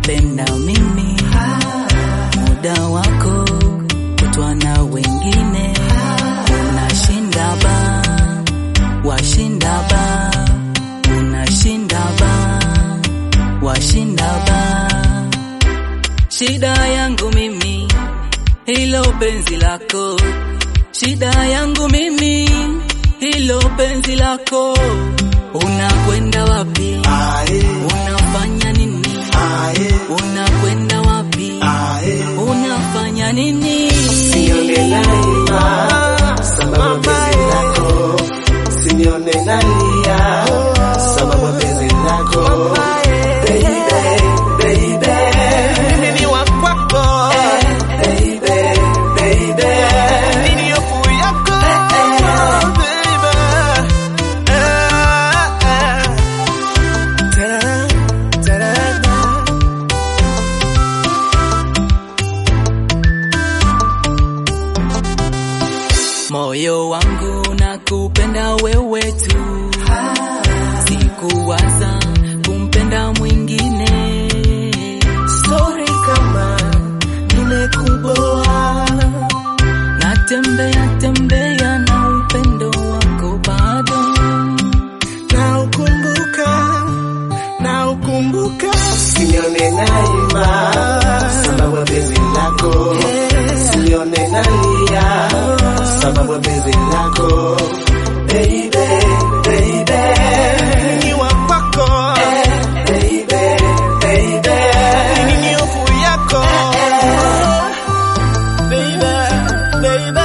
nakupenda mimi, muda wako kutwa na wengine, unashinda ba, washinda ba, unashinda ba, washinda ba. Shida yangu mimi hilo penzi lako, shida yangu mimi hilo penzi lako. Unakwenda wapi? Ae, Unafanya nini? ae, Unakwenda wapi? ae. Unafanya nini? Sione naima sababu penzi lako, sione nalia sababu penzi lako. Baby, baby, Mimi ni wa kwako, baby, baby. mimi ni hofu yako, baby. Eh, eh. Ta-da, ta-da-da. Moyo wangu nakupenda wewe tu, sikuwaza kumpenda mwingine. Sorry kama nimekuboa, Natembea tembea na upendo wako bado, na ukumbuka, na ukumbuka. Sione naima sababu penzi lako, sione nalia sababu penzi lako. Baby, baby, Ni wa kwako, baby, baby. mimi ni hofu yako, baby, baby.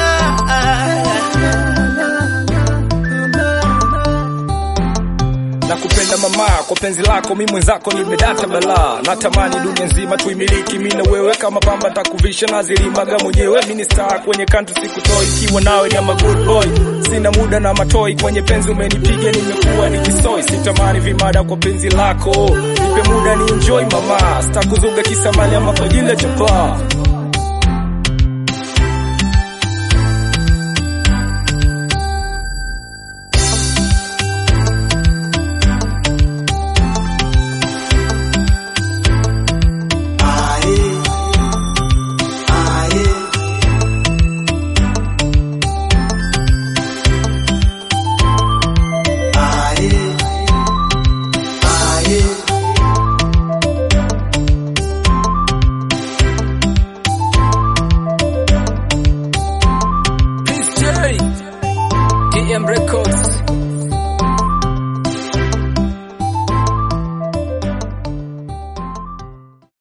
nakupenda mama kwa penzi lako mi mwenzako nimedata balaa natamani dunia nzima tuimiliki mi na wewe kama pamba takuvisha na zilimaga mwenyewe mi ni star kwenye kantu sikutoi ikiwa nawe ni ama good boy sina muda na matoi kwenye penzi umenipiga nimekuwa nikisoi sitamani vimada kwa penzi lako nipe muda ni enjoy mama sitakuzuga kisamali ama kwa jile chapaa Aye, aye. Aye, aye. Prince J, TM Records